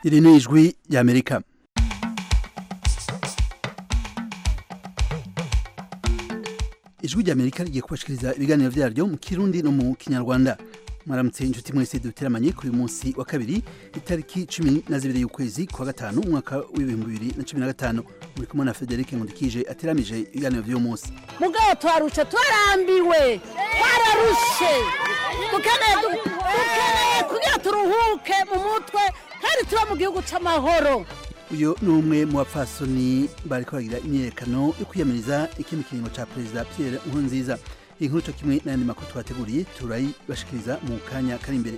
iri ni ijwi ry'amerika ijwi ry'amerika rigiye kubashikiriza ibiganiro vyaryo mu kirundi no mu kinyarwanda mwaramutse inshuti mwese duteramanye kuri uyu munsi wa kabiri itariki cumi na zibiri y'ukwezi kwa gatanu umwaka w'ibihumbi bibiri na cumi na gatanu muri kumwe na frederic nkundikije ateramije ibiganiro vy'uyu munsi mugabo twarushe twarambiwe twararushe dukeneye du- dukeneye kugira turuhuke mu mutwe kandi tuba mu gihugu c'amahoro uyu ni umwe mu bapfasoni bariko baragira imyiyerekano yo kwiyamiriza ikindi kiringo ca perezida pierre nkurunziza iyi nkuru co kimwe n'ayandi makuru twateguriye turayibashikiriza mu kanya kari imbere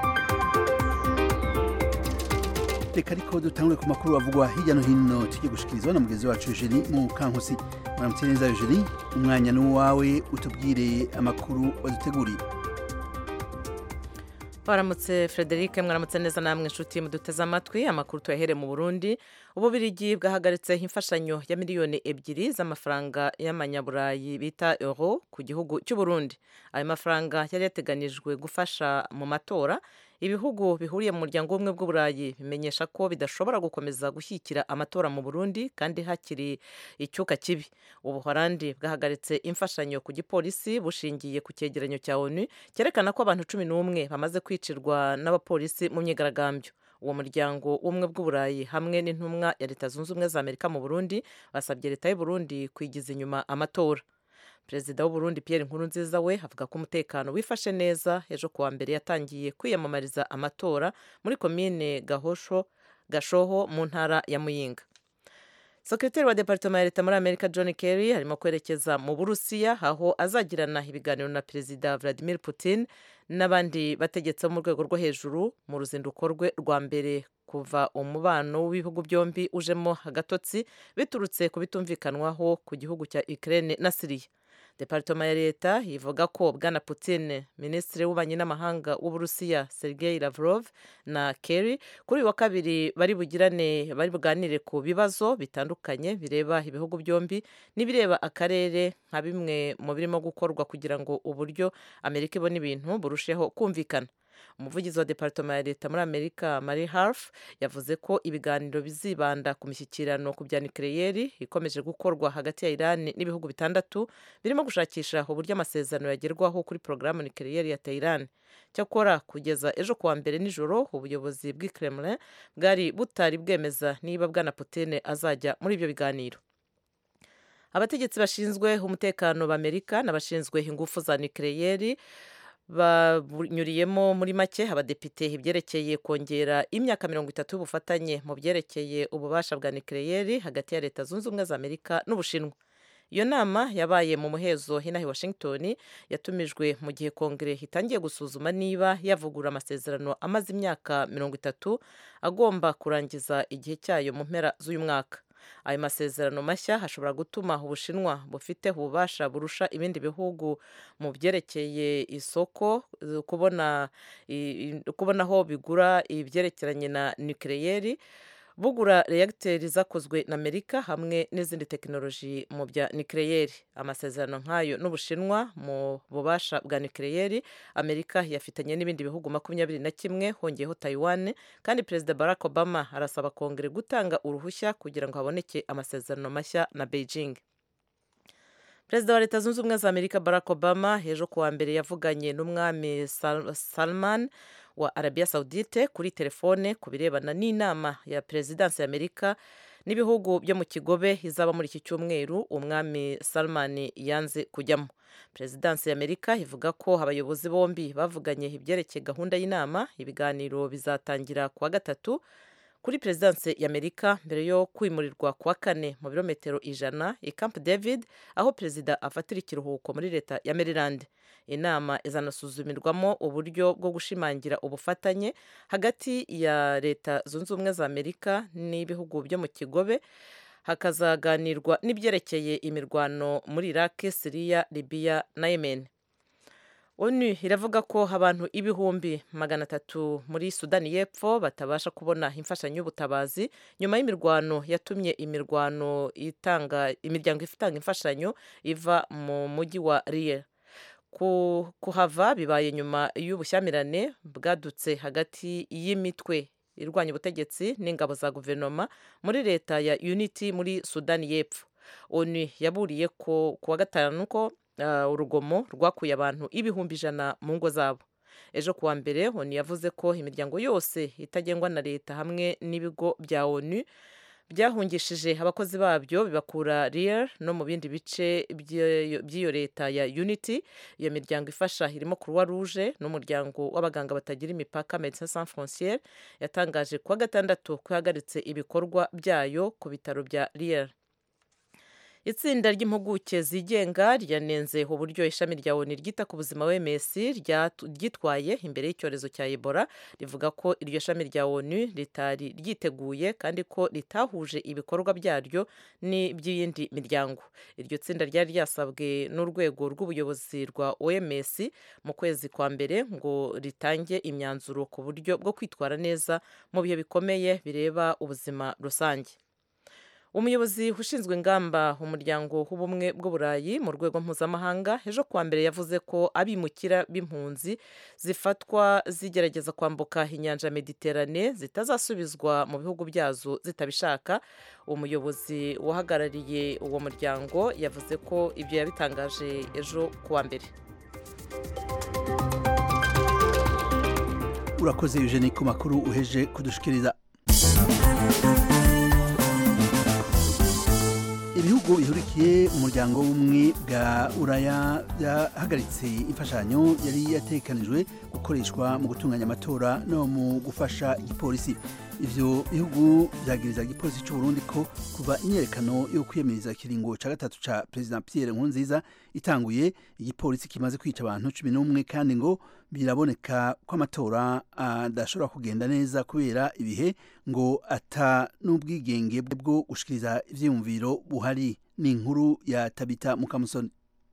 reka ariko dutangure ku makuru avugwa hirya no hino tugiye gushikirizwa na mugenzi wacu eugenie mu kankusi muramutse neza eugenie umwanya ni uwawe utubwire amakuru waduteguriye Baramutse Frederic mwaramutse neza namwe inshuti muduteze amatwi amakuru tuyahere mu Burundi ububirigi bwahagaritse imfashanyo ya miliyoni ebyiri z'amafaranga y'amanyaburayi bita euro ku gihugu cy'u Burundi ayo mafaranga yari yateganijwe gufasha mu matora ibihugu bihuriye mu muryango w'ubumwe bw'uburayi bimenyesha ko bidashobora gukomeza gushyigikira amatora mu Burundi kandi hakiri icyuka kibi ubuholandi bwahagaritse imfashanyo ku gipolisi bushingiye ku cyegeranyo cya onu cyerekana ko abantu cumi n'umwe bamaze kwicirwa n'abapolisi mu myigaragambyo uwo muryango w'ubumwe bw'uburayi hamwe n'intumwa ya leta zunze ubumwe za amerika mu burundi basabye leta y'u burundi kwigiza inyuma amatora perezida w'u Burundi Pierre Nkurunziza we avuga ko umutekano wifashe neza ejo kuwa mbere yatangiye kwiyamamariza amatora muri komine Gahosho Gashoho mu ntara ya Muyinga Sekretari wa Departement ya Leta muri Amerika John Kerry arimo kwerekeza mu Burusiya aho azagirana ibiganiro na Perezida Vladimir Putin n'abandi bategetsi bo mu rwego rwo hejuru mu ruzinduko rwe rwa mbere kuva umubano w'ibihugu byombi ujemo agatotsi biturutse ku bitumvikanwaho ku gihugu cya Ukraine na Syria Departoma ya leta ivuga ko bwana Putin minisitiri w'ububanyi n'amahanga w'uburusiya Sergei Lavrov na Kerry kuri uyu wa kabiri bari bugirane bari buganire ku bibazo bitandukanye bireba ibihugu byombi n'ibireba akarere nka bimwe mu birimo gukorwa kugira ngo uburyo Amerika ibona ibintu burusheho kumvikana umuvugizi wa departoma ya leta muri amerika marie harf yavuze ko ibiganiro bizibanda ku mishyikirano ku bya nucleaire ikomeje gukorwa hagati ya iran n'ibihugu bitandatu birimo gushakisha uburyo amasezerano yagerwaho kuri porogaramu nucleaire ya tehran cyakora kugeza ejo kuwa mbere nijoro ubuyobozi bw'i kremlin bwari butari bwemeza niba bwana putin azajya muri ibyo biganiro abategetsi bashinzwe umutekano b'amerika n'abashinzwe ingufu za nucleaire banyuriyemo muri make abadepite ibyerekeye kongera imyaka mirongo itatu y'ubufatanye mu byerekeye ububasha bwa nucleaire hagati ya leta zunze ubumwe za amerika n'ubushinwa iyo nama yabaye mu muhezo hinaha i washington yatumijwe mu gihe kongere itangiye gusuzuma niba yavugurura amasezerano amaze imyaka mirongo itatu agomba kurangiza igihe cyayo mu mpera z'uyu mwaka ayo masezerano mashya ashobora gutuma ubushinwa bufite ububasha burusha ibindi bihugu mu byerekeye isoko kubona kubona aho bigura ibyerekeranye na nucleaire bugura reagiteri zakozwe na amerika hamwe n'izindi tekinoloji mu bya nucleaire amasezerano nk'ayo n'ubushinwa mu bubasha bwa nucleaire amerika yafitanye n'ibindi bihugu makumyabiri na kimwe hongeyeho taiwan kandi perezida barack obama arasaba kongere gutanga uruhushya kugira ngo haboneke amasezerano mashya na beijing perezida wa leta zunze ubumwe za amerika barack obama ejo kuwa mbere yavuganye n'umwami Sal- salman wa arabiya saudite kuri telefone ku birebana n'inama ya perezidansi ya amerika n'ibihugu byo mu kigobe izaba muri iki cyumweru umwami salman yanze kujyamo perezidansi ya amerika ivuga ko abayobozi bombi bavuganye ibyerekeye gahunda y'inama ibiganiro bizatangira kuwa gatatu kuri perezidansi ya amerika mbere yo kwimurirwa kuwa kane mu birometero ijana i camp david aho perezida afatira ikiruhuko muri leta ya maryland inama izanasuzumirwamo uburyo bwo gushimangira ubufatanye hagati ya leta zunze ubumwe za amerika n'ibihugu byo mu kigobe hakazaganirwa n'ibyerekeye imirwano muri iraq siriya libiya na yemen onu iravuga ko abantu ibihumbi magana atatu muri sudani y'epfo batabasha kubona imfashanyo y'ubutabazi nyuma y'imirwano yatumye imirwano itanga imiryango itanga imfashanyo iva mu mujyi wa riye kuhava bibaye nyuma y'ubushyamirane bwadutse hagati y'imitwe irwanya ubutegetsi n'ingabo za guverinoma muri leta ya unity muri sudani y'epfo onu yaburiye ku wa gatanu ko urugomo rwakuye abantu ibihumbi ijana mu ngo zabo ejo kuwa mbere onu yavuze ko imiryango yose itagengwa na leta hamwe n'ibigo bya onu byahungishije abakozi babyo bibakura riyer no mu bindi bice by'iyo leta ya unity iyo miryango ifasha irimo croix rouge n'umuryango w'abaganga batagira imipaka medecins sans frontiere yatangaje kuwa gatandatu ko ihagaritse ibikorwa byayo ku bitaro bya riyer itsinda ry'impuguke zigenga ryanenze uburyo ishami rya oni ryita ku buzima wms ryitwaye imbere y'icyorezo cya ebola rivuga ko iryo shami rya onu ritari ryiteguye kandi ko ritahuje ibikorwa byaryo n'iby'iyindi miryango iryo tsinda ryari ryasabwe n'urwego rw'ubuyobozi rwa oms mu kwezi kwa mbere ngo ritange imyanzuro ku buryo bwo kwitwara neza mu bihe bikomeye bireba ubuzima rusange umuyobozi ushinzwe ingamba umuryango w'ubumwe bw'uburayi mu rwego mpuzamahanga ejo kuwa mbere yavuze ko abimukira b'impunzi zifatwa zigerageza kwambuka inyanja mediterane zitazasubizwa mu bihugu byazo zitabishaka umuyobozi uhagarariye uwo muryango yavuze ko ibyo yabitangaje ejo kuwa mbere urakoze eugenie ku makuru uheje kudushikiriza ibihugu bihurikiye umuryango w'ubumwe bwa uraya byahagaritse imfashanyo yari yatekanijwe gukoreshwa mu gutunganya amatora no mu gufasha igipolisi ivyo bihugu vyagiriza igipolisi c'u Burundi ko kuva imyerekano yo kwiyamiriza ikiringo ca gatatu ca President Pierre Nkurunziza itanguye igipolisi kimaze kwica abantu cumi n'umwe kandi ngo biraboneka ko amatora adashobora kugenda neza kubera ibihe ngo ata n'ubwigenge bwo gushikiriza ivyiyumviro buhari ni inkuru ya Tabita Mukamusoni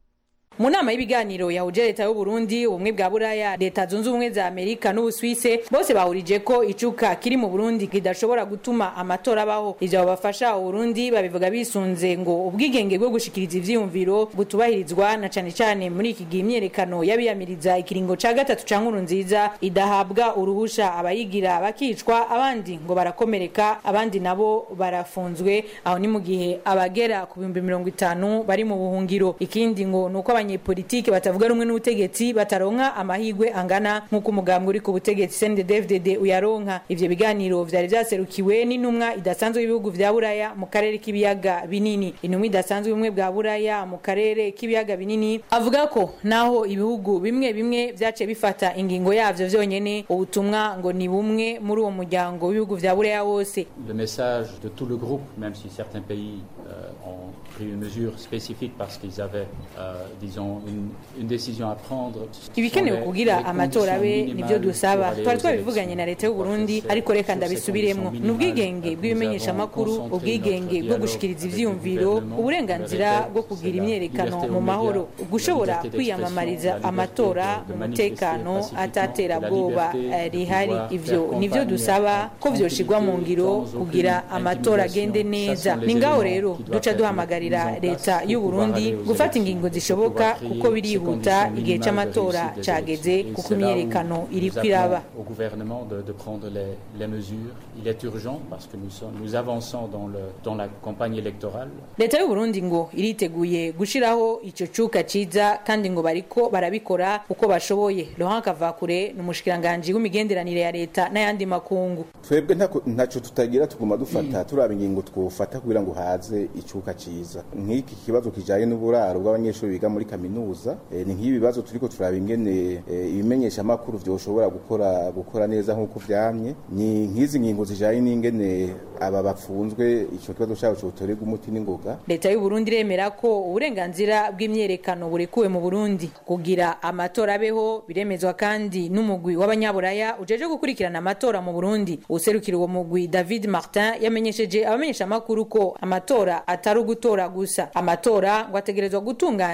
mu nama y'ibiganiro yahuje leta y'u Burundi ubumwe bwa buraya leta zunze ubumwe za amerika n'ubuswise bose bahurije ko icuka kiri mu burundi kidashobora gutuma amatora abaho ivyo babafasha uburundi babivuga bisunze ngo ubwigenge bwo gushikiriza ivyiyumviro butubahirizwa na cane cane muri iki gihe imyerekano y'abiyamiriza ikiringo ca gatatu ca nkuru nziza idahabwa uruhusha abayigira bakicwa abandi ngo barakomereka abandi nabo barafunzwe aho ni mu gihe abagera ku bihumbi mirongo itanu bari mu buhungiro ikindi ngo ni uko abanyepolitike batavuga rumwe n'ubutegetsi bataronka amahigwe angana nk'uko umugambwe uri ku butegetsi CNDD-FDD uyaronka ivyo biganiro vyari vyaserukiwe n'intumwa idasanzwe y'ibihugu vya buraya mu karere k'ibiyaga binini intumwa idasanzwe y'ubumwe bwa buraya mu karere k'ibiyaga binini avuga ko naho ibihugu bimwe bimwe vyace bifata ingingo yavyo vyonyene ubutumwa ngo ni bumwe muri uwo muryango w'ibihugu vya buraya wose le message de tout le groupe même si certains pays euh, ont pris une mesure spécifique parce qu'ils avaient euh, disons une, une décision à prendre ibikenewe kugira amatora abe nivyo dusaba twari twabivuganye na leta y'u Burundi ariko reka ndabisubiremwo ni ubwigenge bw'ibimenyeshamakuru ubwigenge bwo gushikiriza ivyiyumviro uburenganzira bwo kugira imyerekano mu mahoro gushobora kwiyamamariza amatora mu mutekano ataterabwoba rihari ivyo nivyo dusaba ko vyoshirwa mu ngiro kugira amatora agende neza ni ngaho rero duca duhamagarira leta y'u Burundi gufata ingingo zishoboka kuko birihuta igihe c'amatora cageze kuko imyerekano iri kwiraba au gouvernement de, de prendre les, les mesures il est urgent parce que nous, sommes, nous avançons dans, le, dans la campagne électorale leta y'u Burundi ngo iriteguye gushiraho ico cuka ciza kandi ngo bariko barabikora uko bashoboye Laurent Kavakure ni umushikiranganje w'imigenderanire ya leta n'ayandi makungu twebwe ntaco tutagira tuguma dufata turaba ingingo twofata kugira ngo haze icuka ciza nk'iki kibazo kijanye n'uburaro bw'abanyeshuri biga muri kaminuza e, ni nk'ibi bibazo turiko turaba ingene e, ibimenyesha amakuru vyoshobora gukora gukora neza nk'uko vyamye ni nk'izi ngingo zijanye n'ingene aba bapfunzwe ico kibazo cabo cotorerwa umuti n'ingoga leta y'u Burundi iremera ko uburenganzira bw'imyerekano burekuwe mu Burundi kugira amatora abeho biremezwa kandi n'umugwi w'abanyaburaya ujeje gukurikirana amatora mu Burundi userukira uwo mugwi David Martin yamenyesheje abamenyesha amakuru ko amatora atari ugutora gusa amatora ngo ategerezwa gutunganywa mu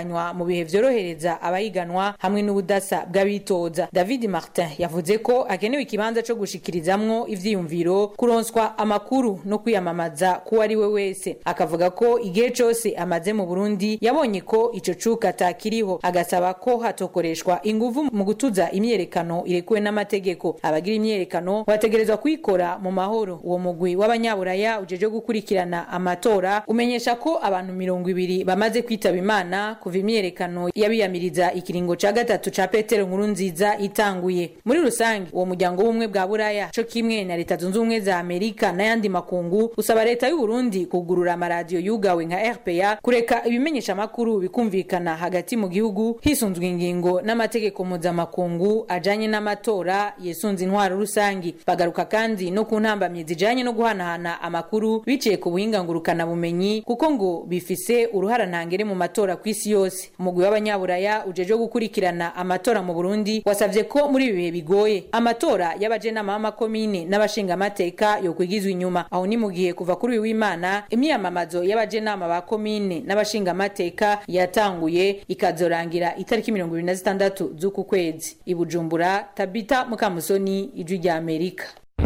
bihe vyorohereza abahiganwa hamwe n'ubudasa bw'abitoza david martin yavuze ko hakenewe ikibanza co gushikirizamwo ivyiyumviro kuronswa amakuru no kwiyamamaza kuwo ari we wese akavuga ko igihe cose amaze mu burundi yabonye ko ico cuka atakiriho agasaba ko hatokoreshwa inguvu mu gutuza imyerekano irekuwe n'amategeko abagira imyerekano bategerezwa kuyikora mu mahoro uwo mugwi w'abanyaburaya ujeje gukurikirana amatora umenyesha ko abantu mirongo ibiri bamaze kwitaba imana kuva imyerekano y'abiyamiriza ikiringo ca gatatu ca petero nkuru nziza itanguye muri rusange uwo muryango w'ubumwe bwa buraya co kimwe na leta zunze ubumwe za amerika n'ayandi makungu usaba leta y'u Burundi kugurura amaradiyo yugawe nka rpa kureka ibimenyesha amakuru bikumvikana hagati mu gihugu hisunzwe ingingo n'amategeko mpuzamakungu ajanye n'amatora yesunze intwaro rusangi bagaruka kandi no ku ntambamyi zijanye no guhanahana amakuru biciye ku buhinga ngurukana bumenyi kuko ngo bifise uruhara ntangere mu matora ku isi yose umugwi w'abanyaburaya ujeje gukurikirana amatora mu Burundi wasavye ko muri ibi bihe bigoye amatora y'abajenama b'amakomine n'abashingamateka yokwigizwa inyuma aho ni mu gihe kuva kuri uyu w'imana imyamamazo y'abajenama ba komine n'abashingamateka yatanguye ikazorangira itariki mirongo ibiri na zitandatu z'uku kwezi i bujumbura tabita mukamusoni ijwi rya amerika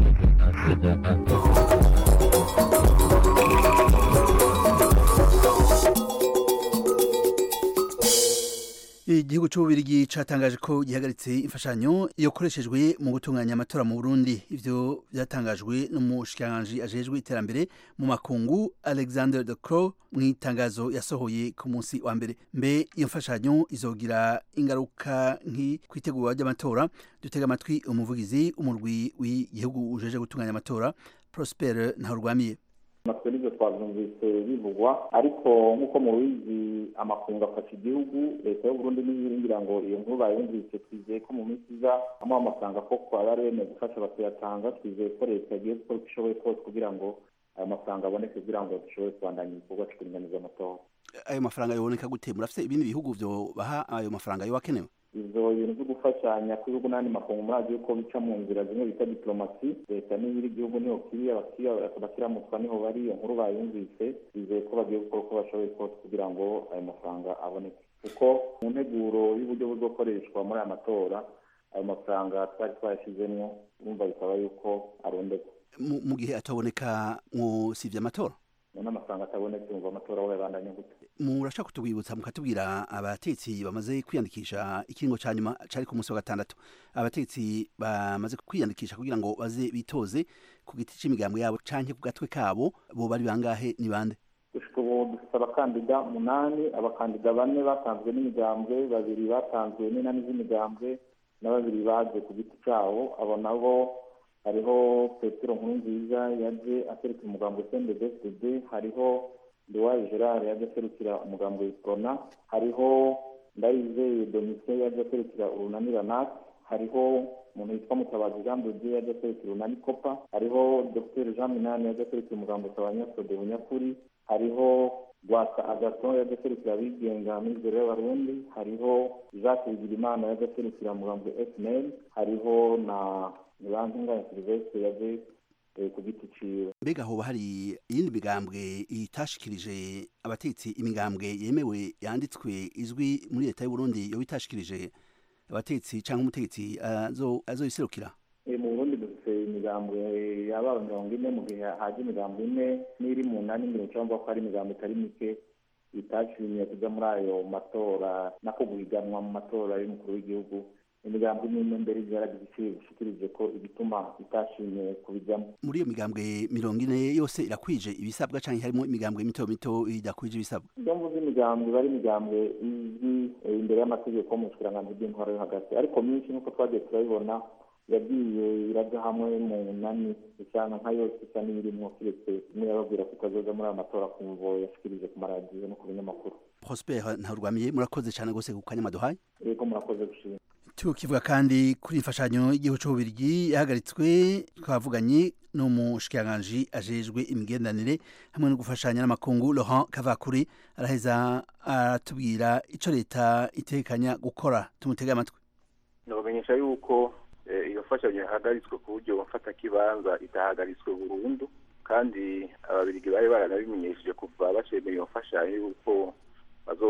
igihugu cy'ububirigi cyatangaje ko gihagaritse imfashanyo yakoreshejwe mu gutunganya amatora mu burundi ivyo byatangajwe n'umushikiranganji ajejwe iterambere mu makungu alexander de Croo mu itangazo yasohoye ku munsi wa mbere mbe iyo mfashanyo izogira ingaruka nki ku itegurwa ry'amatora dutega amatwi umuvugizi umurwi w'igihugu ujeje gutunganya amatora prosper ntaurwamiye natwe nibyo twabyumvise bivugwa ariko nk'uko mubizi amakungu afasha igihugu leta y'uburundi ntiyiringira ngo iyo nkuru bayumvise twizeye ko mu minsi iza amuha amafaranga koko aba ari bemeye gufasha bakayatanga twizeye ko leta igiye gukora uko ishoboye kose kugira ngo ayo mafaranga aboneke kugira ngo dushobore kubandanya igikorwa cyo kuringaniza amatora ayo mafaranga yoboneka gute murafite ibindi bihugu byo baha ayo mafaranga yo akenewe ivyo bintu vyo gufashanya kw'ibihugu n'andi makungu murazi yuko bica mu nzira zimwe bita diplomasi leta n'ibiri igihugu niho kiri abakiramutwa niho bari iyo nkuru bayumvise bizeye ko bagiye gukora uko bashoboye kose kugira ngo ayo mafaranga aboneke kuko mu nteguro y'uburyo buzokoreshwa muri aya matora ayo mafaranga twari twayashizemwo urumva bisaba yuko arondekwa mu gihe ataboneka mwosivye amatora none amafaranga atabonetse umva amatora aho yabandanya gute murashaka kutubwibutsa mukatubwira abatetsi bamaze kwiyandikisha ikiringo ca nyuma cari ku munsi wa gatandatu abatetsi bamaze kwiyandikisha kugira ngo baze bitoze ku giti c'imigambwe yabo canke ku gatwe kabo bo bari bangahe ni bande gushika ubu dufite abakandida umunani abakandida bane batanzwe n'imigambwe babiri batanzwe n'inani z'imigambwe na babiri baje ku giti cabo abo nabo hariho petero nkuru nziza yaje aserukira umugambo cnddsd hariho nduwaye gerard yaje aserukira umugambo wiprona hariho ndayizeye domitien yaje aserukira urunani ranat hariho umuntu witwa mutabazi jean dodier yaje aserukira urunani kopa hariho dr jean minani yaje aserukira umugambo tabanyasode bunyakuri hariho rwasa agaton yaje aserukira abigenga mizero y'abarundi hariho jacques bigirimana yaje aserukira umugambo fnl hariho na nibankinganya silvestre yaje ku giti ciwe mbega hoba hari iyindi migambwe itashikirije abatetsi imigambwe yemewe yanditswe izwi muri leta y'uburundi yoba itashikirije abatetsi cyangwa umutegetsi azoyiserukira mu burundi dufite imigambwe yaba mirongo ine mu gihe haje imigambwe ine n'iri mu nani mirongo cyangwa ko hari imigambwe itari mike itashimiye kuja muri ayo matora nako guhiganwa mu matora y'umukuru w'igihugu imigambi n'imwe mbere yaragishikirije ko igituma itashimye kubijyamo muri iyo migambwe mirongo ine yose irakwije ibisabwa cyangwa harimo imigambwe mito mito idakwije ibisabwa iyo mvuze imigambwe iba ari imigambwe izwi imbere y'amategeko mu bushkiranganji bw'intwaro yo hagati ariko myinshi nk'uko twagiye turabibona yagiye iraja hamwe mu nani isana nka yose isa n'iyirimwo kiretse imwe yababwira ko itazoza muri aya matora kumvo yashikirije ku maradiyo no ku binyamakuru prosper ntarwamiye murakoze cyane rwose ku kanya maduhaye yego murakoze gushima tukivuga kandi kuri imfashanyo y'igihugu cy'ububirigi yahagaritswe twavuganye n'umushikiranganji ajejwe imigendanire hamwe no gufashanya n'amakungu Laurent Kavakuri araheza aratubwira ico leta itekanya gukora tumutega amatwi nabamenyesha yuko iyo mfashanyo yahagaritswe ku buryo mfatakibanza itahagaritswe burundu kandi ababirigi bari baranabimenyesheje kuva bacemera iyo mfashanyo yuko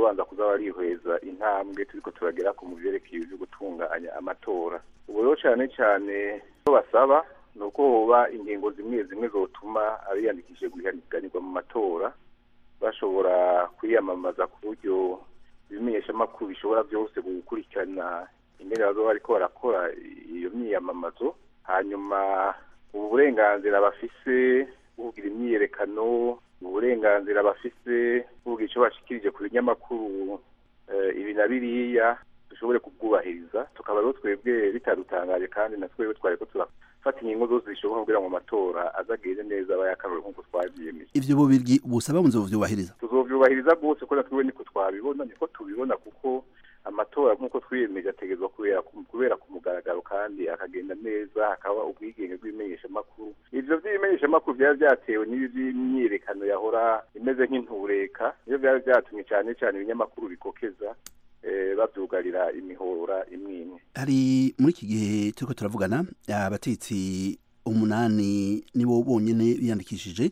bazobanza kuza barihweza intambwe turiko turagera ku mu vyerekeye ivyo gutunganya amatora ubu rero cane cane icyo basaba ni uko hoba ingingo zimwe zimwe zotuma abiyandikishije guhiganirwa mu matora bashobora kwiyamamaza ku buryo ibimenyeshamakuru bishobora byose gukurikirana ingene bazoba bariko barakora iyo myiyamamazo hanyuma ubu burenganzira bafise bugira imyiyerekano uburenganzira bafise bugira icyo bashikirije ku binyamakuru ibi na biriya dushobore kubwubahiriza tukaba rero twebwe bitadutangaje kandi na twebwe twari ko turafata ingingo zose zishoboka kugira ngo amatora azagende neza aba yakarore nk'uko twavyiyemeje ivyo bubirigi busaba muzovyubahiriza tuzovyubahiriza rwose kuko na twebwe niko twabibona niko tubibona kuko amatora nk'uko twiyemeje ategerezwa kubera kubera ku mugaragaro kandi akagenda neza hakaba ubwigenge bw'ibimenyeshamakuru ivyo vy'ibimenyeshamakuru vyari vyatewe n'ibi vy'imyiyerekano yahora imeze nk'intureka niyo vyari vyatumye cane cane ibinyamakuru bikokeza bavyugarira imihora imwe imwe hari muri iki gihe turiko turavugana abatetsi umunani nibo bonyene biyandikishije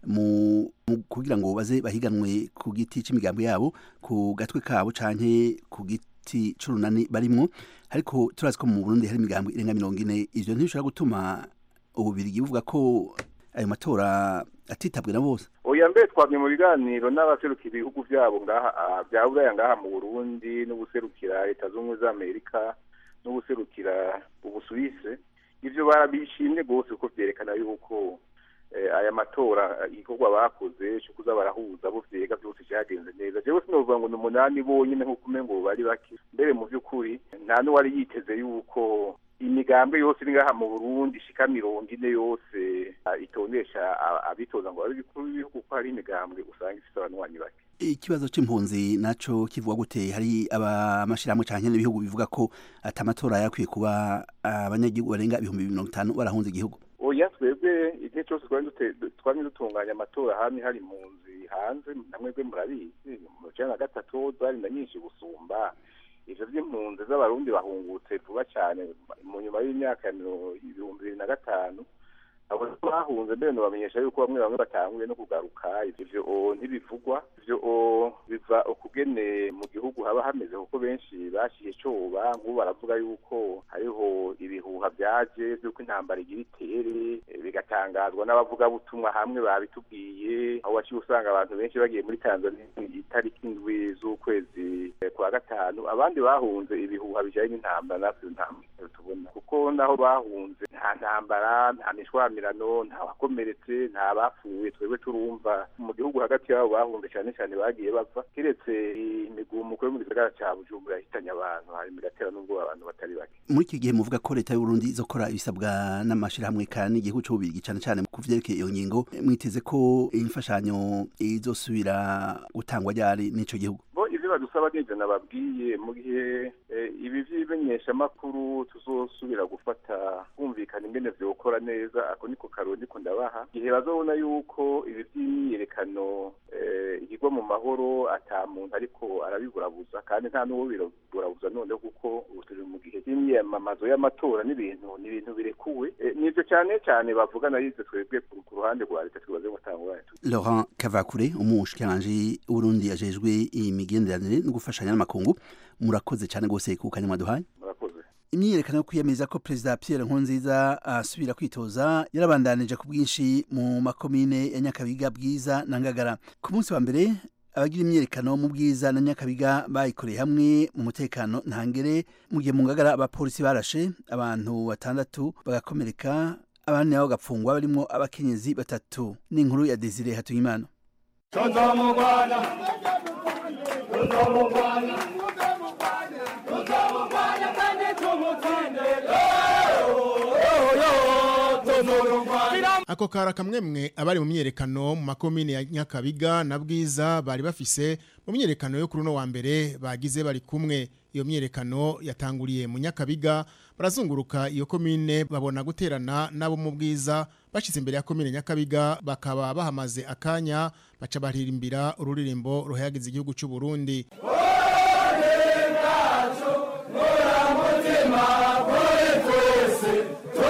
mu kugira ngo baze bahiganwe ku giti c'imigambi yabo ku gatwe kabo canke ku giti c'urunani barimwo ariko turazi ko mu Burundi hari imigambi irenga mirongo ine ivyo ntibishobora gutuma ububirigi buvuga ko ayo matora atitabwe na bose oya mbere twamye mu biganiro n'abaserukira ibihugu vyabo ngaha vya buraya ngaha mu burundi n'ubuserukira leta z'ubumwe z'amerika n'ubuserukira ubusuwise ivyo barabishimye rwose kuko vyerekana yuko aya matora igikorwa bakoze cyo kuza barahuza bo vyega byose cyagenze neza jewe sinovuga ngo ni umunani bonyine nk'uko umengo bari bake mbere mu vy'ukuri nta n'uwari yiteze yuko imigambi yose iri ngaha mu burundi ishika mirongo ine yose itondesha abitoza ngo babe bikuru b'ibihugu ko hari imigambwe usanga ifise abanywanyi bake ikibazo c'impunzi naco kivuga gute hari amashirahamwe canke n'ibihugu bivuga ko ati amatora yakwiye kuba abanyagihugu barenga ibihumbi mirongo itanu barahunze igihugu oya twebwe igihe cyose twamye dutunganya amatora hamwe hari impunzi hanze namwebwe murabizi mu cana na gatatu zari na nyinshi gusumba ivyo vy'impunzi z'abarundi bahungutse vuba cane mu nyuma y'imyaka ibihumbi bibiri na gatanu abo bahunze mbere nobamenyesha yuko bamwe bamwe batanguye no kugaruka ivyo ntibivugwa ivyo biva ukugene mu gihugu haba hameze kuko benshi bashiye coba nk'ubu baravuga yuko hariho ibihuha vyaje vy'uko intambara igira itere bigatangazwa n'abavugabutumwa hamwe babitubwiye aho waciye usanga abantu benshi bagiye muri tanzania itariki indwi z'ukwezi kwa gatanu abandi bahunze ibihuha bijanye n'intambara natwe ntambara tubona kuko naho bahunze nta ntambara nta mishwamirano nta wakomeretse nta bapfuye twebwe turumva mu gihugu hagati yabo bahunze cyane cyane bagiye bava kiretse imigumuko yo mu gisagara ca bujumbura yahitanye abantu hanyuma igatera n'ubwo abantu batari bake muri iki gihe muvuga ko leta y'uburundi izokora ibisabwa n'amashirahamwe kandi igihugu c'ububirigi cane cane ku vyerekeye iyo ngingo mwiteze ko imfashanyo izosubira gutangwa ryari n'ico gihugu ivyo badusaba n'ivyo nababwiye mu gihe ibi vy'ibimenyeshamakuru tuzosubira gufata kumvikana ingene vyokora neza ako niko karori ndiko ndabaha igihe bazobona yuko ibi vy'imyiyerekano igirwa mu mahoro ata muntu ariko arabiburabuza kandi nta n'uwo biraburabuza noneho kuko ubu turi mu gihe cy'imyamamazo y'amatora n'ibintu ni ibintu birekuwe nivyo cane cane bavuga nayize twebwe ku ruhande rwa leta twibaze gutanga Laurent Kavakure umushikiranganji w'Urundi yajejwe imigenderanire no gufashanya n'amakungu murakoze cyane gose ku kanya mwaduhaye murakoze imyiyerekano yo kwiyemeza ko perezida Pierre Nkurunziza asubira kwitoza yarabandanije ku bwinshi mu makomine ya Nyakabiga Bwiza na Ngagara ku munsi wa mbere abagira imyiyerekano mu bwiza na nyakabiga bayikoreye hamwe mu mutekano ntangere mu gihe mu ngagara abapolisi barashe abantu batandatu bagakomereka abandi nabo bagapfungwa barimo abakenyezi batatu n'inkuru ya Desire Hatuyimana tuzamugwana tuzamugwana tuzamugwana kandi tumutsinde ako kara kamwemwe abari mu myerekano mu makomine ya Nyakabiga na Bwiza bari bafise mu myerekano yo kuruno wa mbere bagize bari kumwe iyo myerekano yatanguriye mu Nyakabiga barazunguruka iyo komine babona guterana nabo mu Bwiza bashize imbere ya komine Nyakabiga bakaba bahamaze akanya baca baririmbira ururirimbo ruhayagiza igihugu cy'u Burundi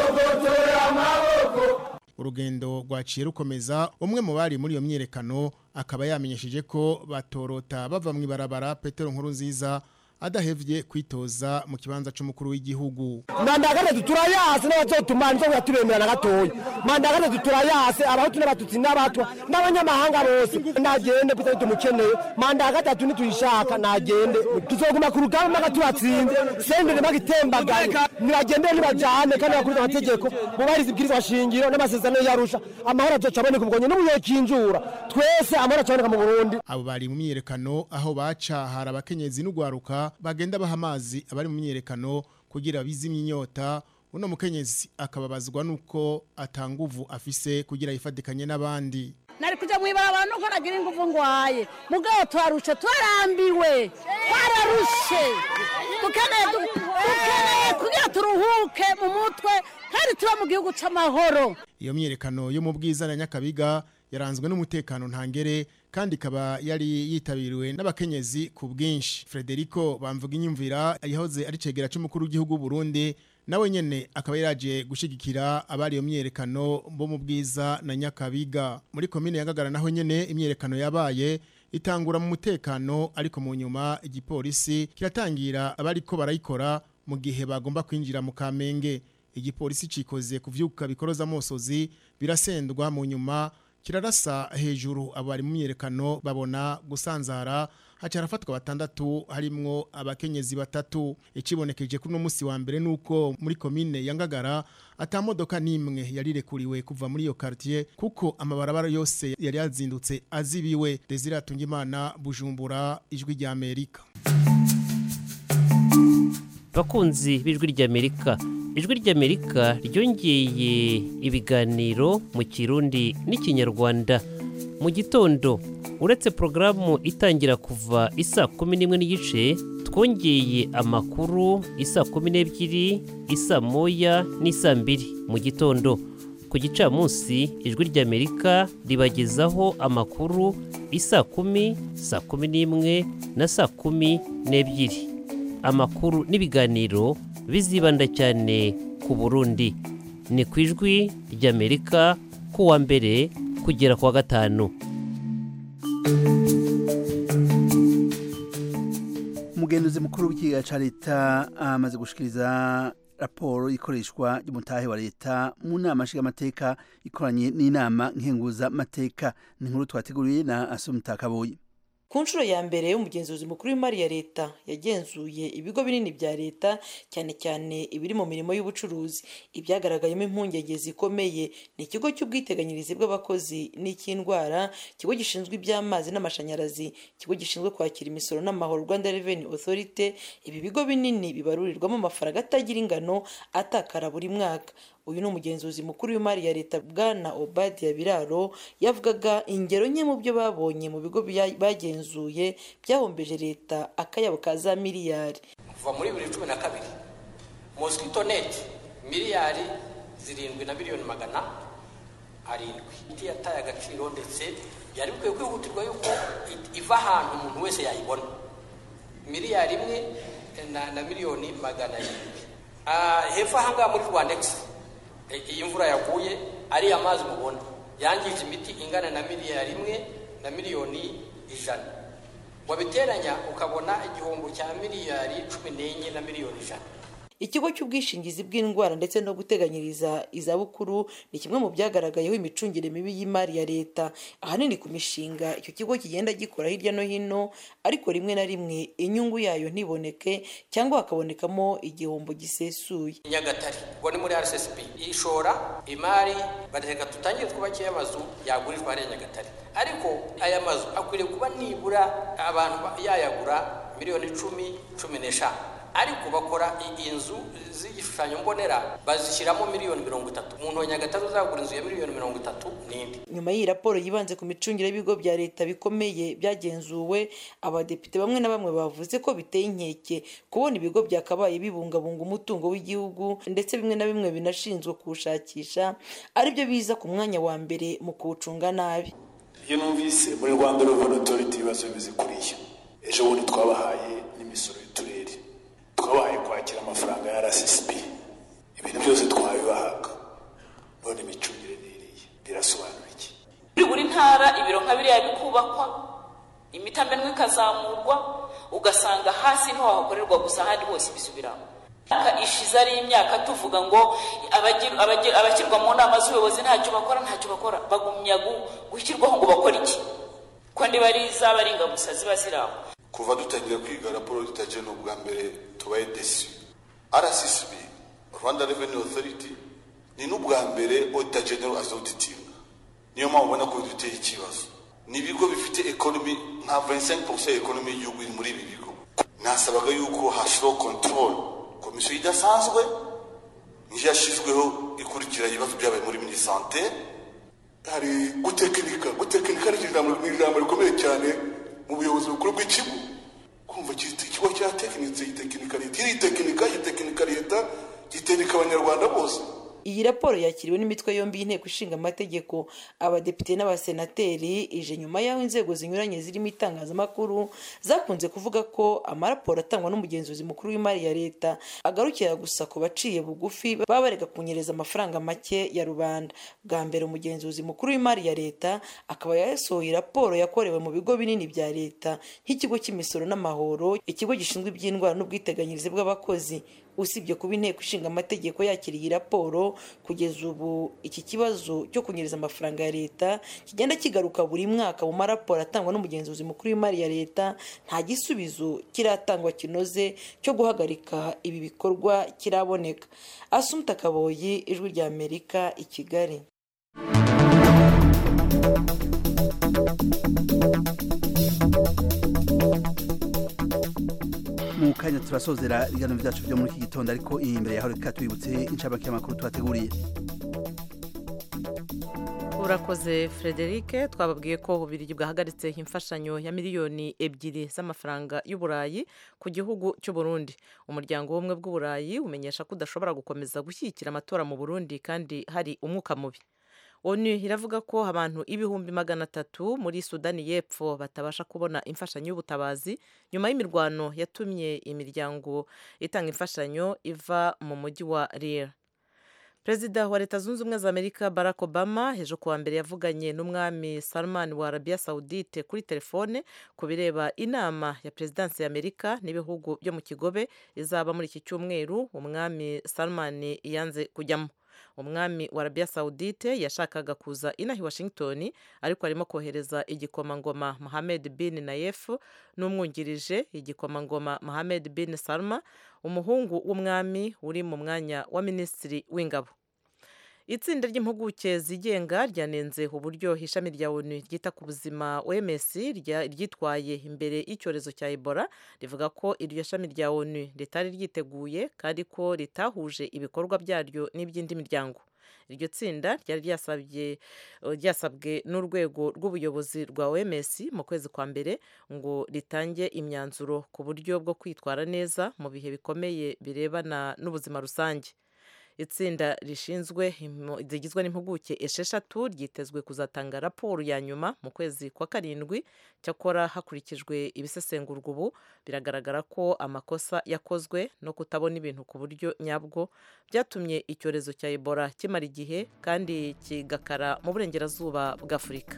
urugendo rwaciye rukomeza umwe mu bari muri iyo myerekano akaba yamenyesheje ko batorota bava mu ibarabara Petero nkuru nziza adahevye kwitoza mu kibanza c'umukuru w'igihugu manda ya gatatu turayase n'abazotuma nizo yatubemera na gatoya manda ya gatatu turayase abahutu n'abatutsi n'abatwa n'abanyamahanga bose nagende kuko tumukeneye manda ya gatatu nituyishaka nagende tuzoguma ku rugamba mpaka tubatsinze sendere bagitembagaye nibagendere nibajane kandi bakuriza amategeko bubahiriza ibwirizwa shingiro n'amasezerano yarusha amahoro azoca aboneka ubwonye n'ubuye kinjura twese amahoro acaboneka mu burundi abo bari mu myiyerekano aho baca hari abakenyezi n'ugwaruka bagenda baha amazi abari mu myiyerekano kugira bizimye inyota uno mukenyezi akababazwa nuko atanguvu afise kugira yifatikanye n'abandi nari kuja mwibarabara nuko nagira inguvu ngwaye mugabo twarushe twarambiwe twararushe dukeneye du- dukeneye kugira turuhuke mu mutwe kandi tuba mu gihugu c'amahoro iyo myiyerekano yo mu bwiza na nyakabiga yaranzwe n'umutekano ntangere kandi ikaba yari yitabiriwe n'abakenyezi ku bwinshi Frederico bamvuga inyumvira yahoze ari cegera c'umukuru w'igihugu Burundi nawe nyene akaba yaraje gushigikira abari iyo myiyerekano bo mu bwiza na nyakabiga muri komine ya Ngagara naho nyene imyiyerekano yabaye itangura mu mutekano ariko mu nyuma igipolisi kiratangira abariko barayikora mu gihe bagomba kwinjira mu Kamenge igipolisi cikoze kuvyuka bikoroza amosozi birasendwa mu nyuma kirarasa hejuru abari mu myerekano babona gusanzara haca harafatwa batandatu harimwo abakenyezi batatu ikibonekeje kuri uno musi wa mbere nuko muri komine ya Ngagara ata modoka nimwe yarirekuriwe kuva muri iyo quartier kuko amabarabara yose yari yazindutse azibiwe Desire Tungimana Bujumbura ijwi rya Amerika bakunzi b'ijwi ry'amerika ijwi ry'amerika ryongeye ibiganiro mu kirundi n'ikinyarwanda mu gitondo uretse porogaramu itangira kuva isa kumi n'imwe n'igice twongeye amakuru isa kumi n'ebyiri isa moya n'isa mbiri mu gitondo ku gicamunsi ijwi ry'amerika ribagezaho amakuru isa kumi saa kumi n'imwe na saa kumi n'ebyiri amakuru n'ibiganiro bizibanda cyane ku burundi ni ku ijwi ry'amerika kuwa mbere kugera kuwa gatanu umugenzuzi mukuru w'ikiga cya leta amaze gushikiriza raporo ikoreshwa ry'umutahe wa leta mu nama nshingamateka ikoranye n'inama nkenguzamateka ni inkuru twateguriye na asumutakaboye ku nshuro ya mbere y'umugenzuzi mukuru w'imari ya leta yagenzuye ibigo binini bya leta cyane cyane ibiri mu mirimo y'ubucuruzi ibyagaragayemo impungenge zikomeye ni ikigo cy'ubwiteganyirize bw'abakozi n'icy'indwara ikigo gishinzwe iby'amazi n'amashanyarazi ikigo gishinzwe kwakira imisoro n'amahoro rwanda revenue authority ibi bigo binini bibarurirwamo amafaranga atagira ingano atakara buri mwaka uyu ni umugenzuzi mukuru w'imari ya leta bwana obadiya biraro yavugaga ingero nke mu byo babonye mu bigo bya- bagenzuye byahombeje leta akayabo ka za miliyari kuva muri bibiri cumi na kabiri mosquito net miliyari zirindwi na miliyoni magana arindwi iti yataye agaciro ndetse yari bikwiye kwihutirwa yuko i- iva ahantu umuntu wese yayibona miliyari imwe na, na miliyoni magana arindwi Ah, hepfo ahangaha muri rwandex i- iyi mvura yaguye ariya mazi mubona yangije imiti ingana na miliyari imwe na miliyoni ijana wabiteranya ukabona igihombo cya miliyari cumi n'enye na miliyoni ijana ikigo cy'ubwishingizi bw'indwara ndetse no guteganyiriza izabukuru ni kimwe mu byagaragayeho imicungire mibi y'imari ya leta ahanini ku mishinga icyo kigo kigenda gikora hirya no hino ariko rimwe na rimwe inyungu yayo ntiboneke cyangwa hakabonekamo igihombo gisesuye nyagatare ubwo ni muri rssb ishora imari bareka tutangire twubakiye amazu yagurirwa hariya nyagatare ariko aya mazu akwiriye kuba nibura abantu ba- yayagura miliyoni icumi cumi n'eshanu ariko bakora i- inzu z'igishushanyo mbonera bazishyiramo miliyoni mirongo itatu umuntu wa nyagatare uzagura inzu ya miliyoni mirongo itatu n'indi nyuma y'iyi raporo yibanze ku micungire y'ibigo bya leta bikomeye byagenzuwe abadepite bamwe na bamwe bavuze ko biteye inkeke kubona ibigo byakabaye bibungabunga umutungo w'igihugu ndetse bimwe na bimwe binashinzwe kuwushakisha aribyo biza ku mwanya wa mbere mu kuwucunga nabi iyo numvise muri rwanda reveni otoriti ibibazo bimeze kuriya ejo bundi twabahaye n'imisoro y'uturere twabahaye kwakira amafaranga ya rssb ibintu byose twabibahaga none imicungire n'iriya birasobanura iki muri buri ntara ibiro nka biriya bikubakwa imitamenwa ikazamurwa ugasanga hasi niho hakorerwa gusa ahandi hose bisubiramo imyaka ishize ari imyaka tuvuga ngo abagir- abagir- abashyirwa mu nama z'ubuyobozi ntacyo bakora ntacyo bakora bagumya gu- gushyirwaho ngo bakore iki ko niba ari izaba ari ingamusa ziba ziri aho kuva dutangira kwiga raporo y'itaje ni ubwa mbere tubaye desi rccb rwanda revenue authority ni n'ubwa mbere auditor general azawuditinga niyo mpamvu ubona ko biduteye ikibazo ni ibigo bifite economy nka 25% ya economy y'igihugu iri muri ibi bigo nasabaga yuko hashyiraho control komisiyo idasanzwe niyo yashyizweho ikurikira ibibazo byabaye muri minisante hari gutekinika gutekinika ni ijambo ni ijambo rikomeye cyane mu buyobozi bukuru bw'ikigo kumva iki- ikigo cyatekinitse gitekinika leta iritekinika gitekinika leta gitekinika abanyarwanda bose iyi raporo yakiriwe n'imitwe yombi y'inteko ishinga amategeko abadepite n'abasenateri ije nyuma y'aho inzego zinyuranye zirimo itangazamakuru zakunze kuvuga ko amaraporo atangwa n'umugenzuzi mukuru w'imari ya leta agarukira gusa ku baciye bugufi baba barega kunyereza amafaranga make ya rubanda bwa mbere umugenzuzi mukuru w'imari ya leta akaba yasohoye raporo yakorewe mu bigo binini bya leta nk'ikigo cy'imisoro n'amahoro ikigo gishinzwe iby'indwara n'ubwiteganyirize bw'abakozi usibye kuba inteko ishinga amategeko yakira iyi raporo kugeza ubu iki kibazo cyo kunyereza amafaranga ya leta kigenda kigaruka buri mwaka mu maraporo atangwa n'umugenzuzi mukuru w'imari ya leta nta gisubizo kiratangwa kinoze cyo guhagarika ibi bikorwa kiraboneka asumta kaboyi ijwi rya amerika i kigali mu kanya turasozera ibiganiro byacu byo muri iki gitondo ariko iyi imbere yaho reka twibutse inshamake y'amakuru twateguriye urakoze frederic twababwiye ko ububirigi bwahagaritse imfashanyo ya miliyoni ebyiri z'amafaranga y'uburayi ku gihugu cy'u Burundi umuryango w'ubumwe bw'uburayi umenyesha ko udashobora gukomeza gushyigikira amatora mu burundi kandi hari umwuka mubi onu iravuga ko abantu ibihumbi magana atatu muri sudani y'epfo batabasha kubona imfashanyo y'ubutabazi nyuma y'imirwano yatumye imiryango itanga imfashanyo iva mu mujyi wa rira perezida wa leta zunze ubumwe za amerika barack obama ejo kuwa mbere yavuganye n'umwami salman wa arabia saudite kuri telefone ku bireba inama ya perezidansi ya amerika n'ibihugu byo mu kigobe izaba muri iki cyumweru umwami salman yanze kujyamo umwami wa arabia saudite yashakaga kuza inaha i washington ariko arimo kohereza igikomangoma mohamed bin nayef n'umwungirije igikomangoma mohamed bin salma umuhungu w'umwami uri mu mwanya wa minisitiri w'ingabo itsinda ry'impuguke zigenga ryanenze uburyo ishami rya onu ryita ku buzima oms ryitwaye imbere y'icyorezo cya ebola rivuga ko iryo shami rya onu ritari ryiteguye kandi ko ritahuje ibikorwa byaryo n'iby'indi miryango iryo tsinda ryari ryasabwe n'urwego rw'ubuyobozi rwa oms mu kwezi kwa mbere ngo ritange imyanzuro ku buryo bwo kwitwara neza mu bihe bikomeye birebana n'ubuzima rusange itsinda rishinzwe rigizwe n'impuguke esheshatu ryitezwe kuzatanga raporo ya nyuma mu kwezi kwa karindwi cyakora hakurikijwe ibisesengurwa ubu biragaragara ko amakosa yakozwe no kutabona ibintu ku buryo nyabwo byatumye icyorezo cya ebola kimara igihe kandi kigakara mu burengerazuba bw'afurika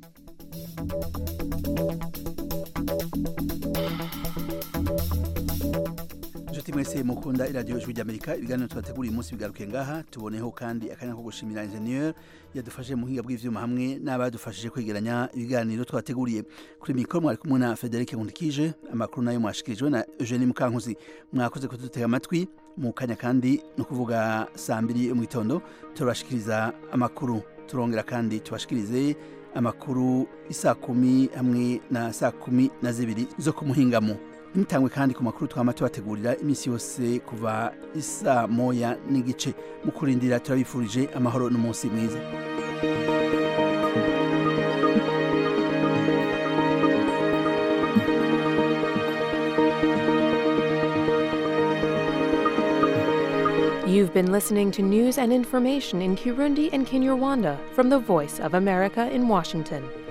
inshuti mwese mukunda iradiyo ijwi ry'amerika ibiganiro tubateguriye umunsi bigaruke ngaha tuboneho kandi akanya ko gushimira enjeniyeri yadufashe mu buhinga bw'ibyuma hamwe n'abadufashije kwegeranya ibiganiro twateguriye kuri mikoro mwari kumwe na federic nkundikije amakuru nayo mwashikirijwe na eugenie mukankuzi mwakoze kudutega amatwi mu kanya kandi ni ukuvuga saa mbiri yo mu gitondo turabashikiriza amakuru turongera kandi tubashikirize amakuru isaa kumi hamwe na saa kumi na zibiri zo ku muhingamo ntimutangwe kandi ku makuru twama tubategurira iminsi yose kuva isa moya n'igice mu kurindira turabifurije amahoro n'umunsi mwiza You've been listening to news and information in Kirundi and Kinyarwanda from the Voice of America in Washington.